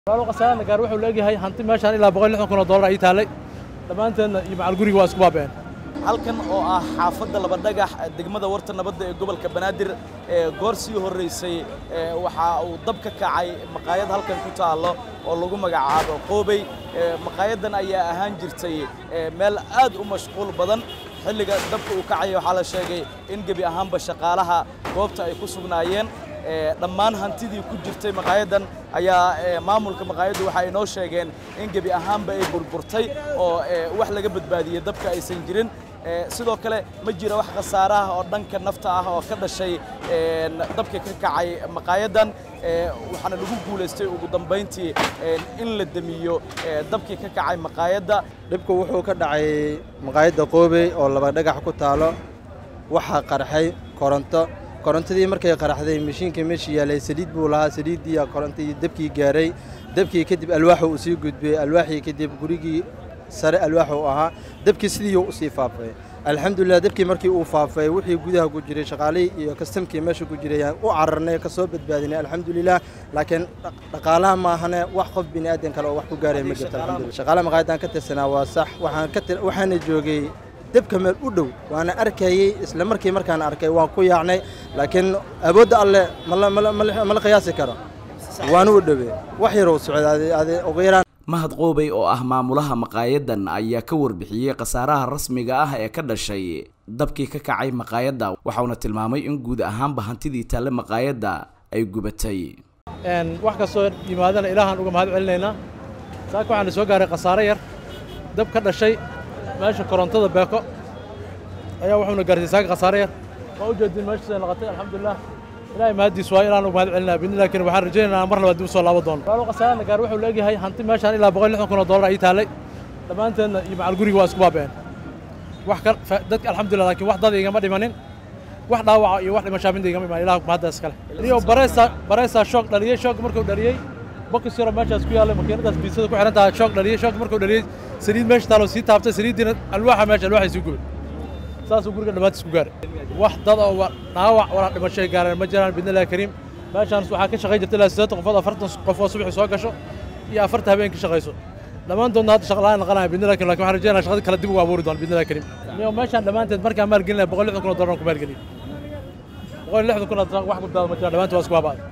walaalo khasaarana gaar wuxuu leegyahay hanti meeshaan ilaa boqol lixdan kun oo dollar ay taalay dhammaanteedna iyo macal guriga waa isku baaba'een halkan oo ah xaafadda laba dhagax degmada warta nabadda ee gobolka banaadir ee goor sii horraysay waxa uu dab ka kacay maqaayad halkan ku taallo oo lagu magacaabo qoobey maqaayaddan ayaa ahaan jirtay meel aad u mashquul badan xilliga dabka uu kacaya waxaa la sheegay in gebi ahaanba shaqaalaha goobta ay ku sugnaayeen dhammaan hantidii ku jirtay maqaayaddan ayaa maamulka maqaayaddu waxa ay noo sheegeen in gebi ahaanba ay burburtay oo wax laga badbaadiyey dabka aysan jirin sidoo kale ma jira wax khasaare ah oo dhanka nafta ah oo ka dhashay dabka ka kacay maqaayaddan waxaana lagu guulaystay ugu dambayntii in la demiyo dabkii ka kacay maqaayadda dhibku wuxuu ka dhacay maqaayadda qoobey oo laba dhagax ku taalo waxaa qarxay koronto korontadii markay qaraxday mashiinka meesha yaalay saliid buu lahaa saliiddii korontii dabkii gaaray dabkii kadib alwaaxu uu sii gudbiyey alwaaxii kadib gurigii sare alwaax uu ahaa dabkii sidiiuu usii faafay alxamdulilah dabkii markii uu faafay wixii gudaha ku jiray shaqaalihii iyo kastamkii meesha ku jiray aan u cararnay ka soo badbaadinay alxamdulilah laakiin dhaqaalaha maahane wax qof bini aadan kale oo wax ku gaaray ma jirto alxamdulillah shaqaalaha maqaayadaan ka tirsanaa waa sax waxaan ka waxaana joogay dabka meel u dhow waana arkayey isla markii markaan arkay waan ku yaacnay laakiin awoodda alle ma la qiyaasi karo waana u dhowey wax yaroo socday ugu yaraan mahad qoobey oo ah maamulaha maqaayaddan ayaa ka warbixiyey khasaaraha rasmiga ah ee ka dhashay dabkii ka kacay maqaayadda waxauna tilmaamay in guud ahaanba hantidii taalle maqaayadda ay gubatay wax kastoo yimaadana ilaahaan uga mahad celinaynaa saaka waxaana soo gaaray khasaare yar dab ka dhashay meesha korontada beeko ayaa wuxuuna gaarsiiyey saaka khasaare yar waa u jeedin meeshiisa laqatay alxamdulilah ilaahay mahaddiis waa inaan uga mahad celinaa bidni laakiin waxaan rajaynaynaa mar labaad dib u soo laaban doono walaalo khasaarana gaar wuxuu leegyahay hanti meeshaan ilaa boqol lixdan kun oo dollar ay taalay dhammaanteedna iyo macal guriga waa isku baaba'een wax ka dadka alxamdulillah laakiin wax dad igama dhimanin wax dhaawaca iyo wax dhimashaa midna igama imaan ilaah mahaddaas kale iyo bareysa bareysa shoog dhaliyey shoog markuu dhaliyey bokis yaro meeshaas ku yaallay makiinadaas biisada ku xihan tahay shoog dhaliyey shoog markuu dhaliyey saliid meesha taaloo sii taabtay saliiddiina alwaaxa meesha alwaaxay sii gubay saasuu guriga dhammaantiis ku gaaray wax dad oo dhaawac walaa dhimashay gaareen ma jiraan bidnillahi kariim meeshaan waxaa ka shaqayn jirta ilaa siddeetan qofood afartan qof oo subaxii soo gasho iyo afarta habeen ka shaqayso dhammaantoodna hadda shaqla'aan naqanaya bidnillahi kariim lakin waxaan rajaynaya shaqadii kale dib ugu abuuri doona bidnillahi kariim iyo meeshaan dhammaanteed markaan maalgelinaya boqol lixdan kun oo dollar ku maalgeliyey boqol lixdan kun oo wax gudbaada ma jiraan dhammaantood waa isku baaba'day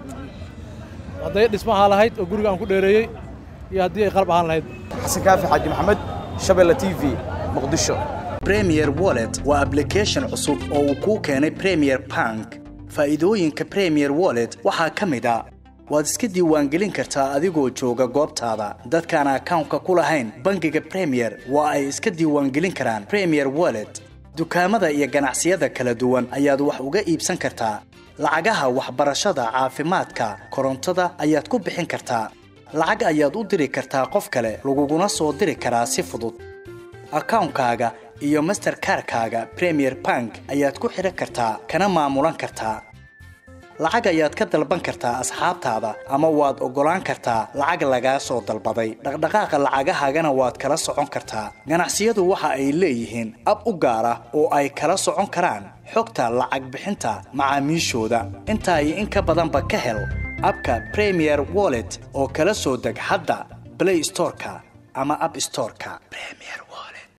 hadday dhismo ahaa lahayd oo guriga aan ku dheereeyey iyo haddii ay qalab ahaan lahayd xasan kaafi xaaji maxamed shabeelle t v muqdisho premier wallet waa ablication cusub oo uu kuu keenay premier bank faa'iidooyinka premier wallet waxaa ka mid a waad iska diiwaangelin kartaa adigoo jooga goobtaada dadkaan akawnka ku lahayn bangiga premier waa ay iska diiwaangelin karaan premier wallet dukaamada iyo ganacsiyada kala duwan ayaad wax uga iibsan kartaa lacagaha waxbarashada caafimaadka korontada ayaad ku bixin kartaa lacag ayaad u diri kartaa qof kale laguguna soo diri karaa si fudud akawnkaaga iyo masterkarkaaga premier bank ayaad ku xidhan kartaa kana maamulan kartaa lacag ayaad ka dalban kartaa asxaabtaada ama waad oggolaan kartaa lacag lagaa soo dalbaday dhaqdhaqaaqa lacagahaagana waad kala socon kartaa ganacsiyadu waxa ay leeyihiin ab u gaar ah oo ay kala socon karaan xogta lacag bixinta macaamiishooda intaa iyo in ka badanba ka hel abka premier wallet oo kala soo deg hadda blay storeka ama ab storeka